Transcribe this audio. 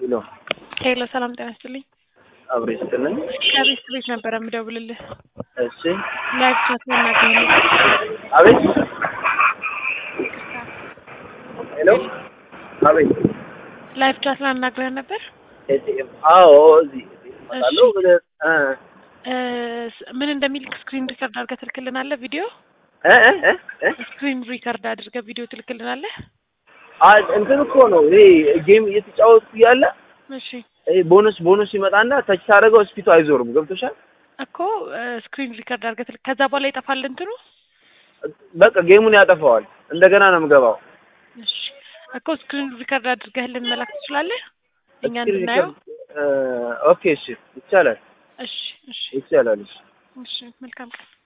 ሄሎ ሄሎ ሰላም ጤና ይስጥልኝ። አብሬ ስትልን ከቤት ቤት ነበረ የምደውልልህ። እሺ ላይቭ ቻት መናገር አቤት ሄሎ አቤት ላይቭ ቻት ላናግረህ ነበር። ኤቲኤም አዎ እዚህ እዚህ እመጣለሁ ብለህ እ እ ምን እንደሚልክ ስክሪን ሪከርድ አድርገህ ትልክልናለህ። ቪዲዮ እ እ እ እ ስክሪን ሪከርድ አድርገህ ቪዲዮ ትልክልናለህ። አ እንትን እኮ ነው ይሄ ጌም እየተጫወትኩ እያለ እሺ ይሄ ቦነስ ቦነስ ይመጣና ታች ታደርገው ስፒቱ አይዞርም። ገብቶሻል? እኮ ስክሪን ሪከርድ አድርገህ ትልክ ከዛ በኋላ ይጠፋል እንትኑ። በቃ ጌሙን ያጠፋዋል። እንደገና ነው የምገባው። እሺ እኮ ስክሪን ሪከርድ አድርገህልን መላክ ትችላለህ እኛ እስኪ እንድናየው። እ ኦኬ እሺ ይቻላል እሺ እሺ ይቻላል እሺ እሺ መልካም ቀን